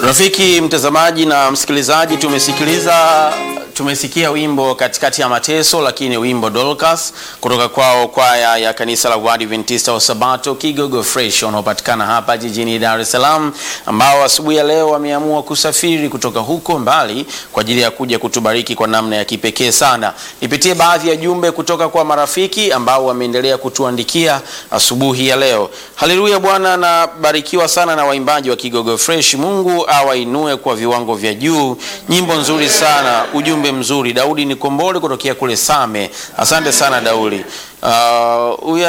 Rafiki mtazamaji na msikilizaji, tumesikiliza tumesikia wimbo katikati ya mateso, lakini wimbo Dorcas kutoka kwao kwaya ya kanisa la Waadventista wa Sabato Kigogo Fresh wanaopatikana hapa jijini Dar es Salaam, ambao asubuhi ya leo wameamua kusafiri kutoka huko mbali kwa ajili ya kuja kutubariki kwa namna ya kipekee sana. Nipitie baadhi ya jumbe kutoka kwa marafiki ambao wameendelea kutuandikia asubuhi ya leo. Haleluya, Bwana nabarikiwa sana na waimbaji wa Kigogo Fresh. Mungu awainue kwa viwango vya juu. Nyimbo nzuri sana, ujumbe mzuri. Daudi Nikombole kutokea kule Same, asante sana Daudi. Huyu uh,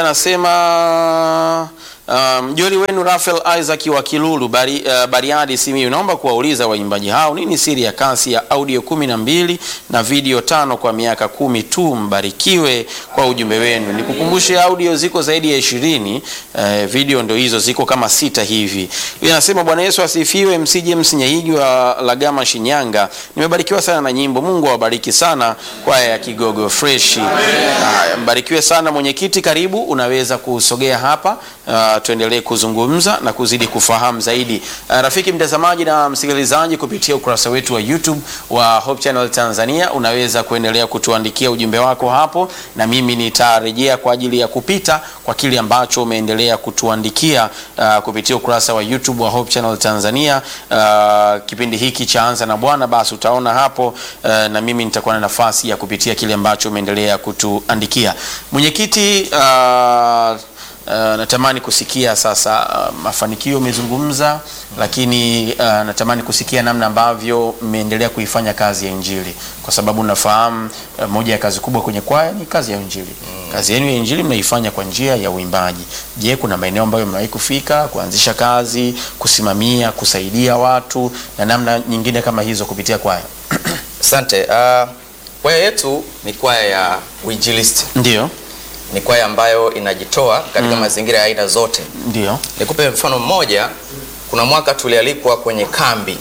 anasema mjoli um, wenu Rafael Isaac wa Kilulu bari, uh, Bariadi Simiyu, naomba kuwauliza waimbaji hao nini siri ya kasi ya audio kumi na mbili na video tano kwa miaka kumi tu. Mbarikiwe kwa ujumbe wenu. Nikukumbushe audio ziko zaidi ya ishirini, uh, video ndo hizo ziko kama sita hivi. Huyu anasema Bwana Yesu asifiwe. MC James Nyaigi wa Lagama Shinyanga, nimebarikiwa sana na nyimbo. Mungu awabariki sana kwaya ya Kigogo Fresh. Uh, mbarikiwe sana mwenyekiti, karibu unaweza kusogea hapa uh, tuendelee kuzungumza na kuzidi kufahamu zaidi. Uh, rafiki mtazamaji na msikilizaji, kupitia ukurasa wetu wa YouTube wa Hope Channel Tanzania, unaweza kuendelea kutuandikia ujumbe wako hapo, na mimi nitarejea kwa ajili ya kupita kwa kile ambacho umeendelea kutuandikia uh, kupitia ukurasa wa YouTube wa Hope Channel Tanzania. Uh, kipindi hiki cha Anza na Bwana, basi utaona hapo uh, na mimi nitakuwa na nafasi ya kupitia kile ambacho umeendelea kutuandikia. Mwenyekiti uh, Uh, natamani kusikia sasa uh, mafanikio umezungumza, lakini uh, natamani kusikia namna ambavyo mmeendelea kuifanya kazi ya Injili, kwa sababu nafahamu uh, moja ya kazi kubwa kwenye kwaya ni kazi ya Injili. Mm. Kazi yenu ya Injili mnaifanya kwa njia ya uimbaji. Je, kuna maeneo ambayo mmewahi kufika kuanzisha kazi, kusimamia, kusaidia watu na namna nyingine kama hizo kupitia kwaya? Asante. Uh, kwaya yetu ni kwaya ya uinjilisti. Ndio. Ni kwaya ambayo inajitoa katika Mm. mazingira ya aina zote. Ndio. Nikupe mfano mmoja. Kuna mwaka tulialikwa kwenye kambi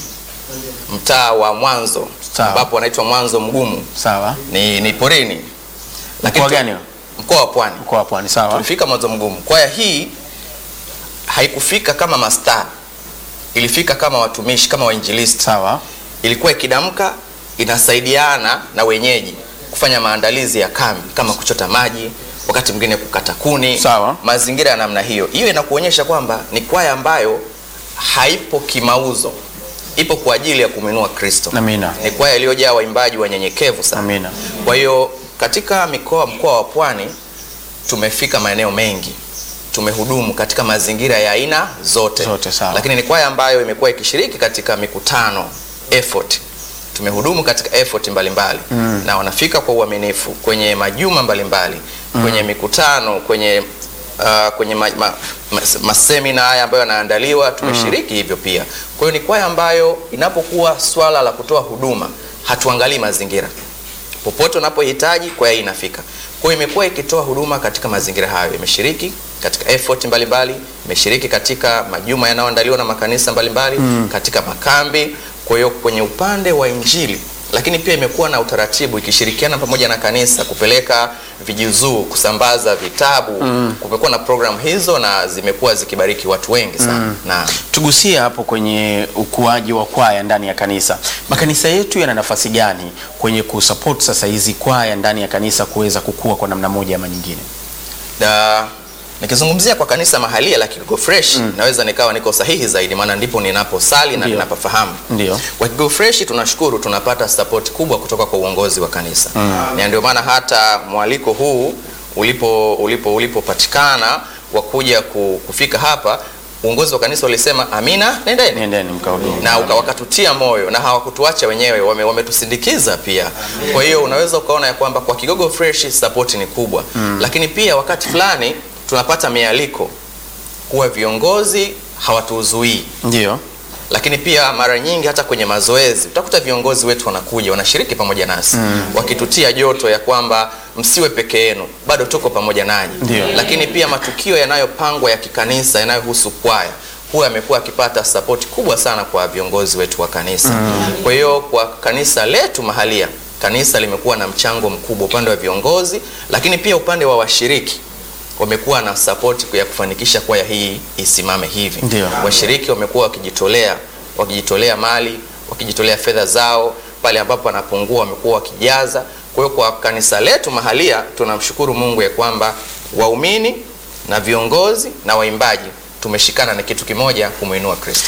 mtaa wa Mwanzo Sawa. ambapo wanaitwa Mwanzo Mgumu, Sawa. ni, ni porini. Mkoa tu- gani? Mkoa wa Pwani. Mkoa wa Pwani. Sawa. Tulifika Mwanzo Mgumu. Kwaya hii haikufika kama mastaa, ilifika kama watumishi, kama wainjilisti. Sawa. Ilikuwa ikidamka inasaidiana na wenyeji kufanya maandalizi ya kambi kama kuchota maji, wakati mwingine kukata kuni, Sawa. mazingira ya namna hiyo. Hiyo inakuonyesha kwamba ni kwaya ambayo haipo kimauzo, ipo kwa ajili ya kumwinua Kristo. Amina. Ni kwaya iliyojaa waimbaji wanyenyekevu sana. Amina. Kwa hiyo katika mikoa mkoa wa Pwani tumefika maeneo mengi, tumehudumu katika mazingira ya aina zote, Zote, sawa. lakini ni kwaya ambayo imekuwa ikishiriki katika mikutano effort. Tumehudumu katika effort mbalimbali Mm. na wanafika kwa uaminifu kwenye majuma mbalimbali kwenye mikutano kwenye uh, kwenye ma, ma, ma, masemina haya ambayo yanaandaliwa tumeshiriki hivyo pia. Kwa hiyo ni kwaya ambayo inapokuwa swala la kutoa huduma hatuangalii mazingira popote unapohitaji kwaya hii inafika. Kwa hiyo imekuwa ikitoa huduma katika mazingira hayo, imeshiriki katika effort mbalimbali, imeshiriki katika majuma yanayoandaliwa na makanisa mbalimbali katika makambi. Kwa hiyo kwenye upande wa injili, lakini pia imekuwa na utaratibu ikishirikiana pamoja na kanisa kupeleka vijuzuu, kusambaza vitabu. Kumekuwa na programu hizo na zimekuwa zikibariki watu wengi sana na Tugusie hapo kwenye ukuaji wa kwaya ndani ya kanisa. Makanisa yetu yana nafasi gani kwenye kusupport sasa hizi kwaya ndani ya kanisa kuweza kukua kwa namna moja ama nyingine? Da, nikizungumzia kwa kanisa mahalia la Kigogo Fresh naweza nikawa niko sahihi zaidi, maana ndipo ninaposali na Ndio. ninapafahamu. Ndio. Kwa Kigogo Fresh tunashukuru, tunapata support kubwa kutoka kwa uongozi wa kanisa na ndio maana hata mwaliko huu ulipo ulipo ulipopatikana wa kuja ku- kufika hapa, uongozi wa kanisa walisema amina, nendeni Nendeni mkahudumu. na uka- wakatutia moyo na hawakutuacha wenyewe, wame- wametusindikiza pia. Kwa hiyo unaweza ukaona ya kwamba kwa Kigogo Fresh support ni kubwa lakini pia wakati fulani tunapata mialiko kuwa viongozi hawatuzuii Ndio. lakini pia mara nyingi hata kwenye mazoezi utakuta viongozi wetu wanakuja wanashiriki pamoja nasi wakitutia joto ya kwamba msiwe peke yenu, bado tuko pamoja nanyi. Ndio. Lakini pia matukio yanayopangwa ya kikanisa yanayohusu kwaya huwa yamekuwa akipata sapoti kubwa sana kwa viongozi wetu wa kanisa. Kwa hiyo kwa kanisa letu mahalia, kanisa limekuwa na mchango mkubwa upande wa viongozi, lakini pia upande wa washiriki wamekuwa na sapoti ya kufanikisha kwaya hii isimame hivi. Ndio. Washiriki wamekuwa wakijitolea wakijitolea mali, wakijitolea fedha zao, pale ambapo wanapungua wamekuwa wakijaza. Kwa hiyo kwa kanisa letu mahalia tunamshukuru Mungu ya kwamba waumini na viongozi na waimbaji tumeshikana na kitu kimoja kumwinua Kristo.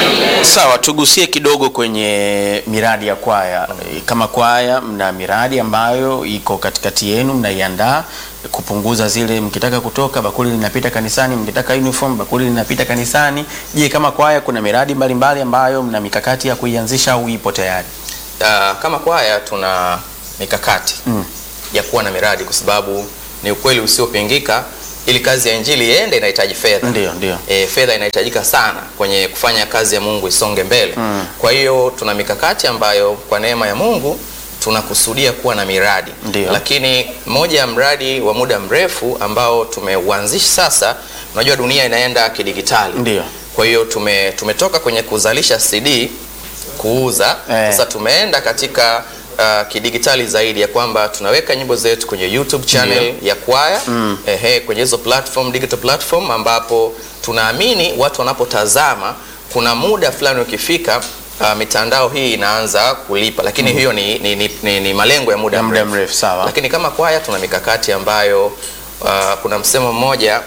Sawa, tugusie kidogo kwenye miradi ya kwaya. Kama kwaya, mna miradi ambayo iko katikati yenu, mnaiandaa kupunguza zile, mkitaka kutoka bakuli linapita kanisani, mkitaka uniform bakuli linapita kanisani. Je, kama kwaya kuna miradi mbalimbali ambayo mna mikakati ya kuianzisha au ipo tayari? Ah, kama kwaya tuna mikakati Mm. ya kuwa na miradi kwa sababu ni ukweli usiopingika, ili kazi ya injili iende inahitaji fedha. Ndio, ndio. E, fedha inahitajika sana kwenye kufanya kazi ya Mungu isonge mbele. Mm. Kwa hiyo tuna mikakati ambayo kwa neema ya Mungu tunakusudia kuwa na miradi. Ndio. Lakini moja ya mradi wa muda mrefu ambao tumeuanzisha sasa, unajua dunia inaenda kidigitali. Ndio. Kwa hiyo tume, tumetoka kwenye kuzalisha CD kuuza Eh. sasa tumeenda katika uh, kidigitali zaidi ya kwamba tunaweka nyimbo zetu kwenye YouTube channel ya kwaya Mm. ehe, kwenye hizo platform, digital platform ambapo tunaamini watu wanapotazama kuna muda fulani ukifika uh, mitandao hii inaanza kulipa, lakini hiyo ni, ni, ni, ni, ni malengo ya muda Ya muda mrefu. mrefu, sawa. Lakini kama kwaya tuna mikakati ambayo uh, kuna msemo mmoja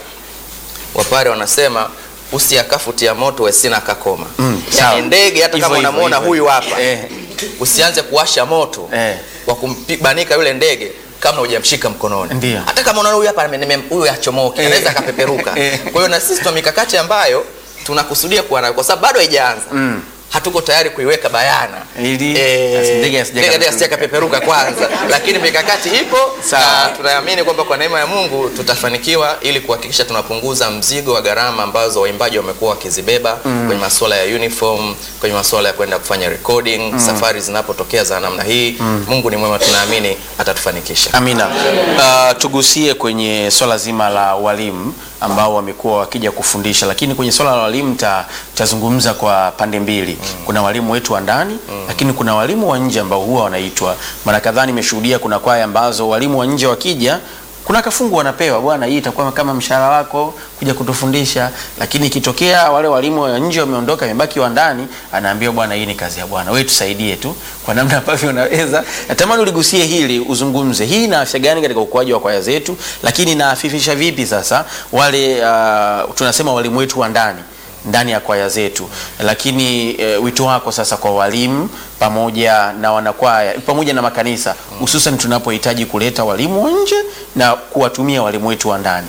wapare wanasema usiakafutia moto wesina kakoma. Mm, sawa. yani ndege hata Hivyo, kama hivyo, unamwona hivyo. huyu hapa Eh. usianze kuwasha moto Eh. wa kumbanika yule ndege kama hujamshika mkononi. Ndio. Hata kama unaona huyu hapa ame- nime- huyu achomoke, Eh. anaweza akapeperuka. Eh. Kwa hiyo na sisi tuna mikakati ambayo tunakusudia kuwa nayo kwa sababu bado haijaanza. Mm. Hatuko tayari kuiweka bayana Ili Eh, asi- ndege asije ndege akapeperuka. asije akapeperuka kwanza, lakini mikakati ipo Sawa. na tunaamini kwamba kwa neema ya Mungu tutafanikiwa ili kuhakikisha tunapunguza mzigo wa gharama ambazo waimbaji wamekuwa wakizibeba kwenye masuala ya uniform, kwenye masuala ya kwenda kufanya recording, safari zinapotokea za namna hii. Mungu ni mwema, tunaamini atatufanikisha. Amina. Uh, tugusie kwenye swala zima la walimu ambao wamekuwa wakija kufundisha, lakini kwenye swala la walimu ta- tazungumza kwa pande mbili. Kuna walimu wetu wa ndani, lakini kuna walimu wa nje ambao huwa wanaitwa. Mara kadhaa nimeshuhudia kuna kwaya ambazo walimu wa nje wakija kuna kafungu wanapewa, bwana, hii itakuwa kama mshahara wako kuja kutufundisha. Lakini ikitokea wale walimu wa nje wameondoka, imebaki wa ndani, anaambiwa bwana, hii ni kazi ya Bwana, wewe tusaidie tu kwa namna ambavyo unaweza. Natamani uligusie hili, uzungumze hii ina afya gani katika ukuaji wa kwaya zetu, lakini inaafifisha vipi sasa wale uh, tunasema walimu wetu wa ndani ndani ya kwaya zetu, lakini e, wito wako sasa kwa walimu pamoja na wanakwaya pamoja na makanisa, hususan tunapohitaji kuleta walimu wa nje na kuwatumia walimu wetu wa ndani.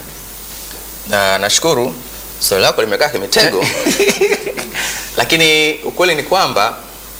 Na nashukuru swali lako limekaa kimitego, lakini ukweli ni kwamba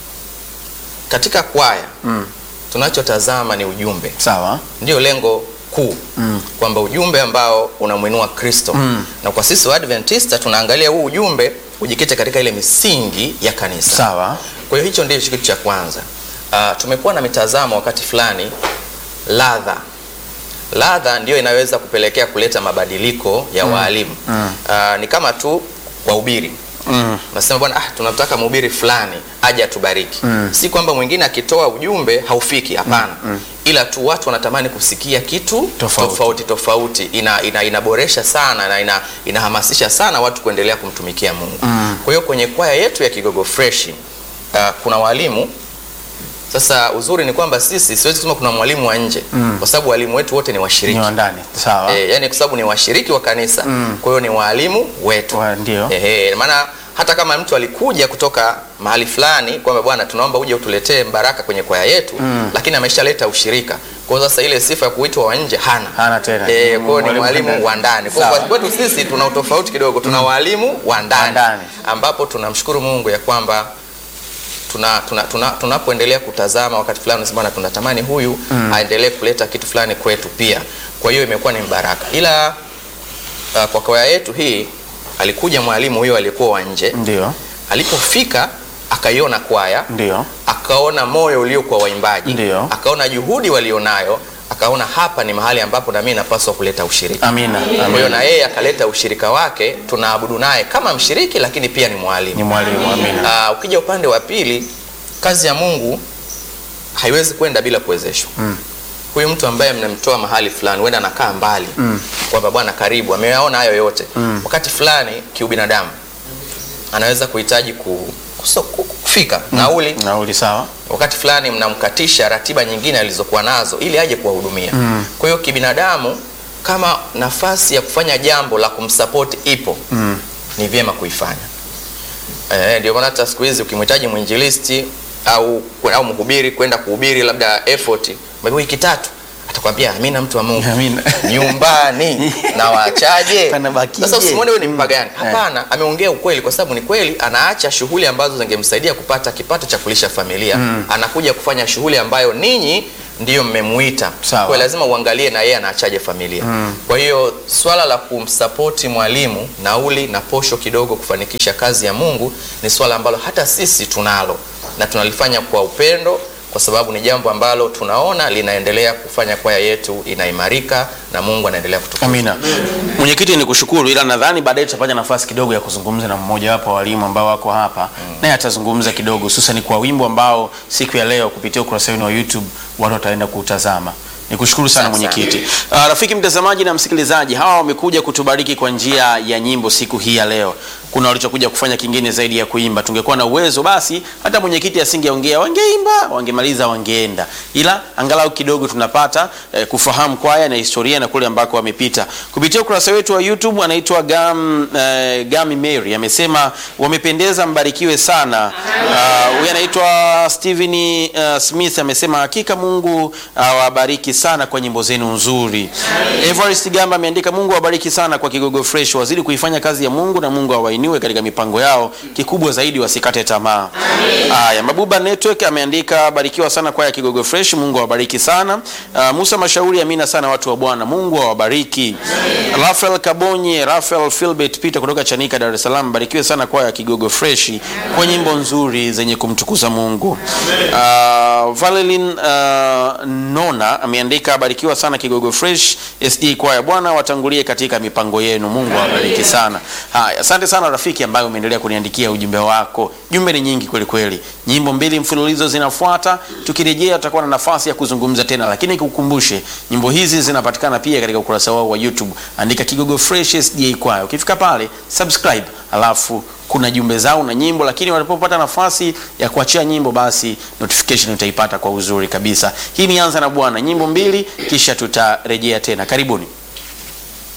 katika kwaya Mm. tunachotazama ni ujumbe, Sawa. ndio lengo kuu Mm. kwamba ujumbe ambao unamwinua Kristo Mm. na kwa sisi Waadventista tunaangalia huu ujumbe ujikite katika ile misingi ya kanisa. Sawa. Kwa hiyo hicho ndicho kitu cha kwanza. Uh, tumekuwa na mitazamo wakati fulani, ladha ladha ndio inaweza kupelekea kuleta mabadiliko ya waalimu. Mm. Uh, ni kama tu wahubiri Mm. nasema bwana, ah, tunataka mhubiri fulani aje atubariki. Mm. Si kwamba mwingine akitoa ujumbe haufiki, hapana, ila tu watu wanatamani kusikia kitu Tofauti. tofauti, tofauti. Ina, ina, inaboresha sana na ina, inahamasisha sana watu kuendelea kumtumikia Mungu. Mm. Kwa hiyo kwenye kwaya yetu ya Kigogo Fresh uh, kuna walimu sasa. Uzuri ni kwamba sisi siwezi kusema kuna mwalimu wa nje Mm. kwa sababu walimu wetu wote ni washiriki Ni wa ndani. Sawa. e, yani kwa sababu ni washiriki wa kanisa Mm. kwa hiyo ni waalimu wetu Wa- ndio. Ehe, maana hata kama mtu alikuja kutoka mahali fulani kwamba bwana, tunaomba uje utuletee mbaraka kwenye kwaya yetu Mm. lakini ameshaleta ushirika. Kwa hiyo sasa ile sifa ya kuitwa wa nje hana. Hana tena. Eh, kwa hiyo ni Mwalimu mwalimu ndani. wa ndani. Kwa hiyo Sawa. kwetu sisi tuna utofauti kidogo, tuna walimu wa Wa ndani ndani. ambapo tunamshukuru Mungu ya kwamba tuna tuna- tuna- tunapoendelea kutazama wakati fulani unasema bwana, tunatamani huyu aendelee kuleta kitu fulani kwetu pia. Kwa hiyo imekuwa ni mbaraka, ila uh, kwa kwaya yetu hii alikuja mwalimu huyo aliyekuwa wa nje. Ndio. Alipofika akaiona kwaya, Ndio. akaona moyo uliokuwa waimbaji, Ndio. akaona juhudi walionayo, akaona hapa ni mahali ambapo na mimi napaswa kuleta ushirika. Amina. Kwa hiyo Amina. na yeye akaleta ushirika wake, tunaabudu naye kama mshiriki, lakini pia ni mwalimu. Ni mwalimu. Amina. Ah, ukija upande wa pili, kazi ya Mungu haiwezi kwenda bila kuwezeshwa. Mm. Huyu mtu ambaye mnamtoa mahali fulani, huenda anakaa mbali Mm. kwamba bwana, karibu, ameyaona hayo yote Mm. wakati fulani kiubinadamu anaweza kuhitaji ku, kuso, ku- kufika nauli Nauli sawa. wakati fulani mnamkatisha ratiba nyingine alizokuwa nazo ili aje kuwahudumia. Kwa hiyo kibinadamu, kama nafasi ya kufanya jambo la kumsapoti ipo Mm. ni vyema kuifanya. Eh, ndio maana hata siku hizi ukimhitaji mwinjilisti au au mhubiri kwenda kuhubiri labda effort maybe wiki tatu atakwambia amina, mtu wa Mungu Amina. nyumbani na waachaje? Panabakije? Sasa usimwone wewe ni Mm. mpagani. Eh. Hapana, ameongea ukweli, kwa sababu ni kweli anaacha shughuli ambazo zingemsaidia kupata kipato cha kulisha familia anakuja kufanya shughuli ambayo ninyi ndiyo mmemuita. Sawa. Kwa hiyo lazima uangalie na yeye anaachaje familia. Kwa hiyo swala la kumsapoti mwalimu nauli na posho kidogo kufanikisha kazi ya Mungu ni swala ambalo hata sisi tunalo na tunalifanya kwa upendo kwa sababu ni jambo ambalo tunaona linaendelea kufanya kwaya yetu inaimarika na Mungu anaendelea kutukuzwa. Amina. Mwenyekiti, ni kushukuru, ila nadhani baadaye tutapata nafasi kidogo ya kuzungumza na mmoja wapo wa walimu ambao wako hapa naye atazungumza kidogo, hususan kwa wimbo ambao siku ya leo kupitia ukurasa wenu wa YouTube watu wataenda kuutazama. Nikushukuru sana Asante sana. mwenyekiti. Uh, rafiki mtazamaji na msikilizaji, hawa wamekuja kutubariki kwa njia ya nyimbo siku hii ya leo. Kuna walichokuja kufanya kingine zaidi ya kuimba. Tungekuwa na uwezo basi hata mwenyekiti asingeongea, wangeimba, wangemaliza, wangeenda, ila angalau kidogo tunapata eh, kufahamu kwaya na historia na kule ambako wamepita kupitia ukurasa wetu wa YouTube. Anaitwa Gam, eh, Gami Mary amesema wamependeza, mbarikiwe sana. Ah, Huyu anaitwa Steven uh, Smith amesema hakika Mungu awabariki sana kwa nyimbo zenu nzuri. Everest Gamba ameandika Mungu awabariki sana kwa Kigogo Fresh, wazidi kuifanya kazi ya Mungu na Mungu awainue katika mipango yao, kikubwa zaidi wasikate tamaa. Haya, Mabuba Network ameandika barikiwa sana kwa ya Kigogo Fresh, Mungu awabariki sana. Ah, Musa Mashauri, amina sana watu wa Bwana, Mungu awabariki. Rafael Kabonye, Rafael Philbert Peter kutoka Chanika, Dar es Salaam, barikiwe sana kwa ya Kigogo Fresh kwa nyimbo nzuri zenye kumtukuza Mungu. Uh, Valelin uh, Nona ameandika barikiwa sana Kigogo Fresh SD kwaya, Bwana watangulie katika mipango yenu, Mungu awabariki sana. Haya, asante sana rafiki ambaye umeendelea kuniandikia ujumbe wako. Jumbe ni nyingi kweli kweli, nyimbo mbili mfululizo zinafuata. Tukirejea tutakuwa na nafasi ya kuzungumza tena, lakini kukumbushe nyimbo hizi zinapatikana pia katika ukurasa wao wa YouTube, andika Kigogo Fresh SDA kwaya. Ukifika pale subscribe, alafu kuna jumbe zao na nyimbo, lakini walipopata nafasi ya kuachia nyimbo, basi notification utaipata kwa uzuri kabisa. Hii ni Anza na Bwana, nyimbo mbili, kisha tutarejea tena. Karibuni.